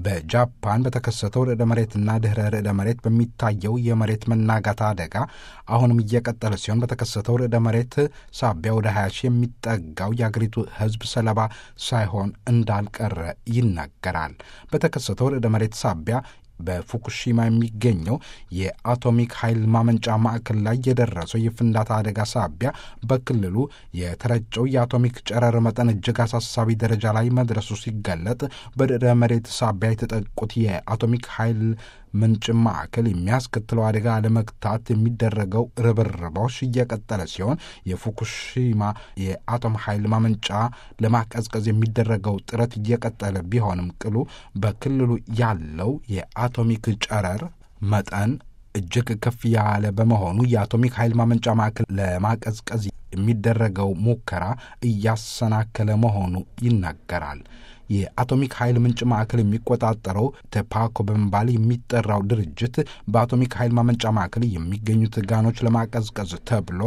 በጃፓን በተከሰተው ርዕደ መሬትና ድኅረ ርዕደ መሬት በሚታየው የመሬት መናጋት አደጋ አሁንም እየቀጠለ ሲሆን በተከሰተው ርዕደ መሬት ሳቢያ ወደ 20 ሺህ የሚጠጋው የአገሪቱ ሕዝብ ሰለባ ሳይሆን እንዳልቀረ ይናገራል። በተከሰተው ርዕደ መሬት ሳቢያ በፉኩሺማ የሚገኘው የአቶሚክ ኃይል ማመንጫ ማዕከል ላይ የደረሰው የፍንዳታ አደጋ ሳቢያ በክልሉ የተረጨው የአቶሚክ ጨረር መጠን እጅግ አሳሳቢ ደረጃ ላይ መድረሱ ሲገለጥ በርዕደ መሬት ሳቢያ የተጠቁት የአቶሚክ ኃይል ምንጭ ማዕከል የሚያስከትለው አደጋ ለመግታት የሚደረገው ርብርቦች እየቀጠለ ሲሆን የፉኩሺማ የአቶም ኃይል ማመንጫ ለማቀዝቀዝ የሚደረገው ጥረት እየቀጠለ ቢሆንም ቅሉ በክልሉ ያለው የአቶሚክ ጨረር መጠን እጅግ ከፍ ያለ በመሆኑ የአቶሚክ ኃይል ማመንጫ ማዕከል ለማቀዝቀዝ የሚደረገው ሙከራ እያሰናከለ መሆኑ ይናገራል። የአቶሚክ ኃይል ምንጭ ማዕከል የሚቆጣጠረው ተፓኮ በመባል የሚጠራው ድርጅት በአቶሚክ ኃይል ማመንጫ ማዕከል የሚገኙት ጋኖች ለማቀዝቀዝ ተብሎ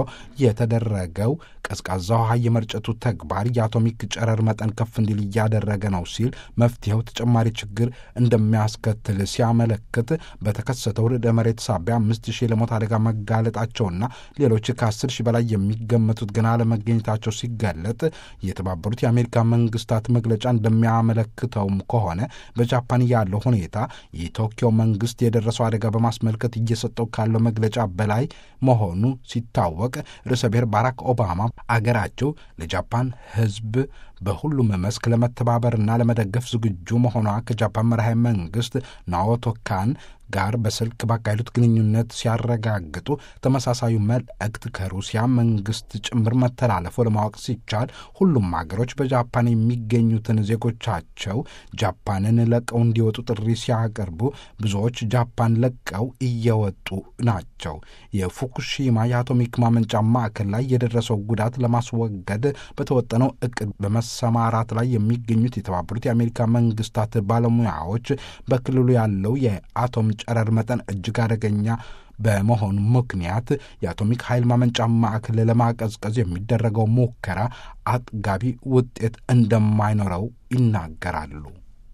የተደረገው ቀዝቃዛ ውሃ የመርጨቱ ተግባር የአቶሚክ ጨረር መጠን ከፍ እንዲል እያደረገ ነው ሲል መፍትሄው ተጨማሪ ችግር እንደሚያስከትል ሲያመለክት በተከሰተው ርዕደ መሬት ሳቢያ አምስት ሺህ ለሞት አደጋ መጋለጣቸውና ሌሎች ከአስር ሺህ በላይ የሚገመቱት ገና ለመገኘታቸው ሲገለጥ የተባበሩት የአሜሪካ መንግስታት መግለጫ እንደሚያመለክተውም ከሆነ በጃፓን ያለው ሁኔታ የቶኪዮ መንግስት የደረሰው አደጋ በማስመልከት እየሰጠው ካለው መግለጫ በላይ መሆኑ ሲታወቅ ርዕሰ ብሔር ባራክ ኦባማ አገራቸው ለጃፓን ሕዝብ በሁሉም መስክ ለመተባበርና ለመደገፍ ዝግጁ መሆኗ ከጃፓን መራሄ መንግስት ናኦቶ ካን ጋር በስልክ ባካሄዱት ግንኙነት ሲያረጋግጡ ተመሳሳዩ መልእክት ከሩሲያ መንግስት ጭምር መተላለፉ ለማወቅ ሲቻል ሁሉም ሀገሮች በጃፓን የሚገኙትን ዜጎቻቸው ጃፓንን ለቀው እንዲወጡ ጥሪ ሲያቀርቡ ብዙዎች ጃፓን ለቀው እየወጡ ናቸው። የፉኩሺማ የአቶሚክ ማመንጫ ማዕከል ላይ የደረሰው ጉዳት ለማስወገድ በተወጠነው እቅድ በመሰማራት ላይ የሚገኙት የተባበሩት የአሜሪካ መንግስታት ባለሙያዎች በክልሉ ያለው የአቶም ጨረር መጠን እጅግ አደገኛ በመሆኑ ምክንያት የአቶሚክ ኃይል ማመንጫ ማዕከል ለማቀዝቀዝ የሚደረገው ሙከራ አጥጋቢ ውጤት እንደማይኖረው ይናገራሉ።